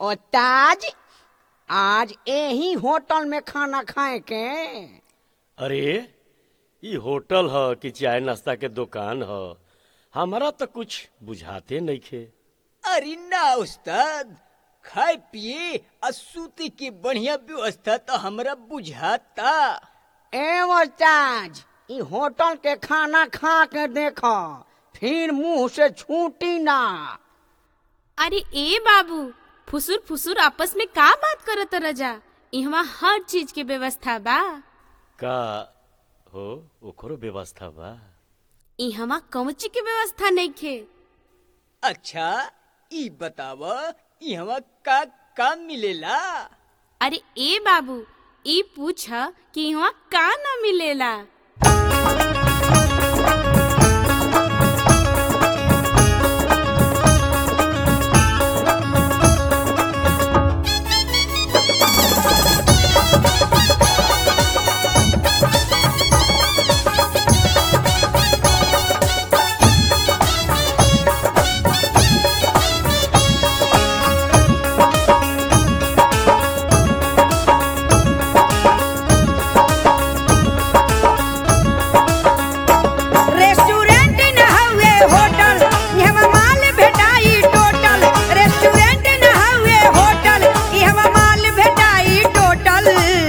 और ताज आज यही होटल में खाना खाए के अरे ई होटल ह कि चाय नाश्ता के दुकान ह हमारा तो कुछ बुझाते नइखे अरे ना उस्ताद खाए पिए आ सूते के बढ़िया व्यवस्था तो हमरा बुझाता एवं ताज ई होटल के खाना खा के देखो फिर मुंह से छूटी ना अरे ए बाबू फुसुर फुसुर आपस में का बात करत रजा इहवा हर चीज के व्यवस्था बा का हो ओकरो व्यवस्था बा इहवा कौची के व्यवस्था नइखे अच्छा ई बताव इहवा का का मिलेला अरे ए बाबू ई पूछ कि इहवा का ना मिलेला रेस्टोरेंट न हउए होटल इहवा माल भेटाई टोटल रेस्टोरेंट न हउए होटल इहवा माल भेटाई टोटल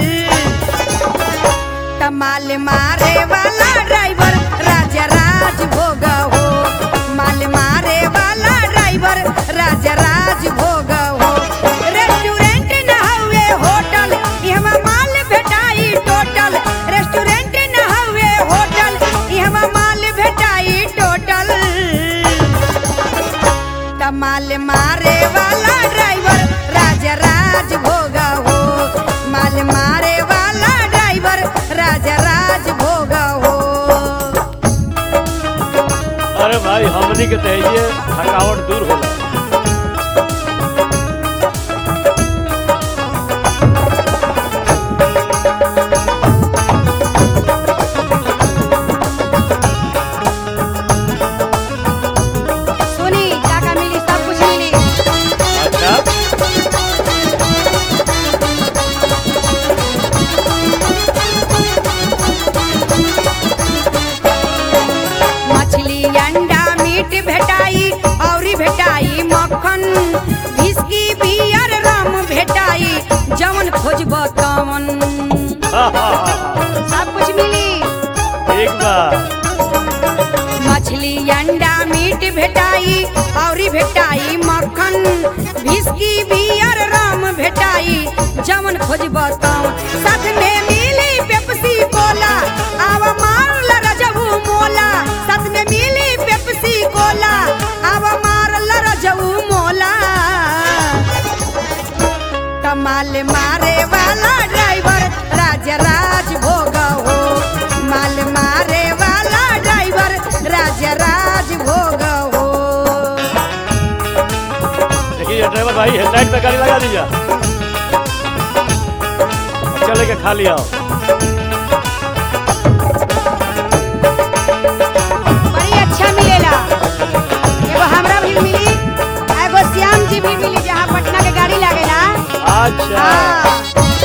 तमाल मारे वाला ड्राइवर राजा राज भोग हो माल मारे वाला ड्राइवर राजा राज भोग हो रेस्टोरेंट न हउए होटल इहवा माल भेटाई टोटल रेस्टोरेंट न हउए होटल इहवा माल भेटाई टोटल तमाल मारे वाला ड्राइवर राजा राज भोग हो माल मारे वाला ड्राइवर राजा राज भोग हो अरे भाई हमनी के तहिए थकावट दूर होला सुनी काका मिली सब कुछ मिली अच्छा मछली अंडा मीट भेटाई औरी भेटाई मक्खन विस्की बियर रम भेटाई जवन खोजब तवन हा, हा, हा, सब कुछ मिली हा। एक बार मछली अंडा मीट भेटाई औरी भेटाई मक्खन विस्की बियर रम भेटाई जवन खोजब तवन साथ में मिली पेप्सी कोला आवा मारल रजबू मोला साथ में मिली पेप्सी कोला आवा मारल रजबू मोला कमाल मारे वाला ड्राइवर राजा राज भोग हो माल मारे वाला ड्राइवर राजा राज भोग हो देखिए ड्राइवर भाई हेडलाइट पे गाड़ी लगा दीजिए चले के खा लिया बड़ी अच्छा मिलेला एगो हमरा भी मिली आ एगो श्याम जी भी मिली जहाँ पटना के गाड़ी लागेला अच्छा हाँ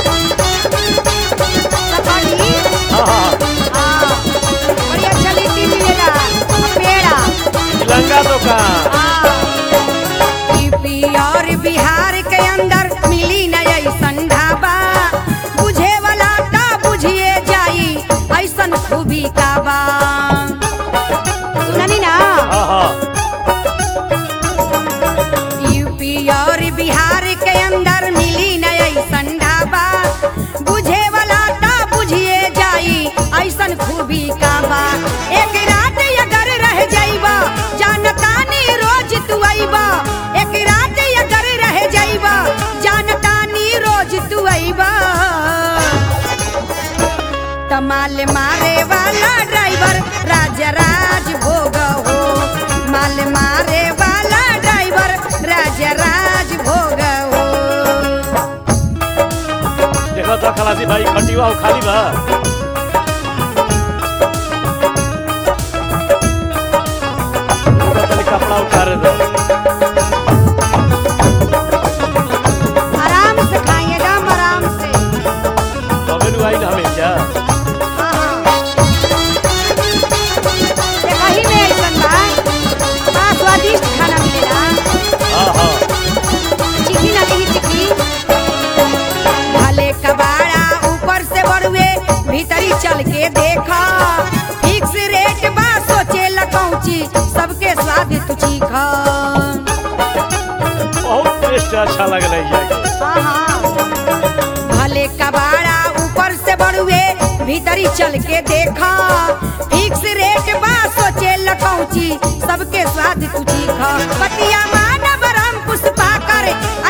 सफारी हाँ हाँ हाँ बड़ी अच्छा लिट्टी मिलेला आ पेड़ा तिलंगा दुकान यूपी और बिहार के अंदर मिली न ऐसन ढाबा बुझे वाला ता बुझिए जाई ऐसन खूबी का बा सुननी ना हाँ हाँ यूपी और बिहार के अंदर मिली न ऐसन ढाबा बुझे वाला ता बुझिए जाई ऐसन खूबी का बा एक रात अगर रह जाइबा जानतानी रोज तू आइबा एक रात अगर रह जाइबा जानतानी रोज तू आइबा तमाल मारे वाला ड्राइवर राजा राज भोग हो माल मारे वाला ड्राइवर राजा राज भोग हो देखो तो खलासी भाई खटिवा हो खाली बा रुको तनी कपड़ा उतारे दो सबसे अच्छा लगल है जाके हाँ, हाँ। भले कबाड़ा ऊपर से बड़ुए भीतरी चल के देखा फिक्स रेट बा सोचे लकौची सबके स्वाद तू चीखा पतिया मानव राम पुष्पा कर